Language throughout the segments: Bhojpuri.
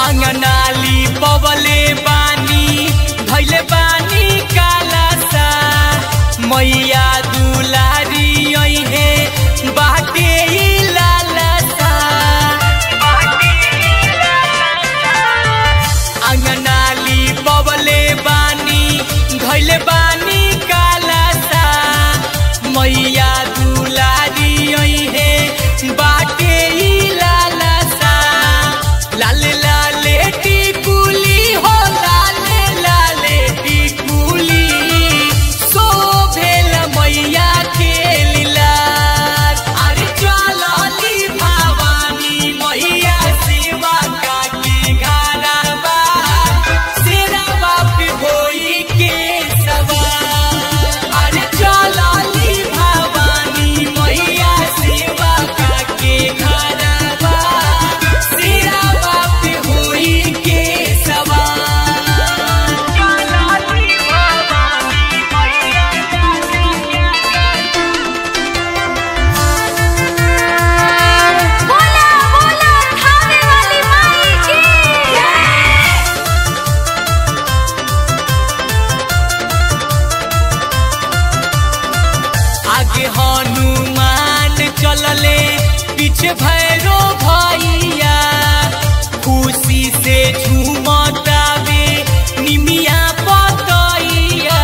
अंगनाली पवले बानी धैले बानी कालासा मैया दुलारी ऐहे बाटे ई लालसा अंगनाली पवले बानी धैले बानी कालासा मैया दुलारी ऐहे बाटे ई लालसा लाले लाले टिकुली हो लाले लाले टिकुली शोभेल मैया के लीला अरे चलली भवानी मैया सेवा काकी घरवा शेरवा पे होई के सवार अरे चलली भवानी मैया सेवा काकी घरवा शेरवा पे होई के सवार चलली भवानी मैया बोला बोला खाने वाली माई की आगे हनुमान चलले पीछे भैरो भैया खुशी से झूमतावे निमिया पतैया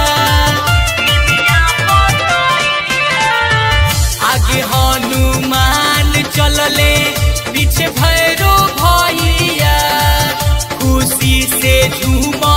आगे हनुमान चलले पीछे भैरो भैया खुशी से झूम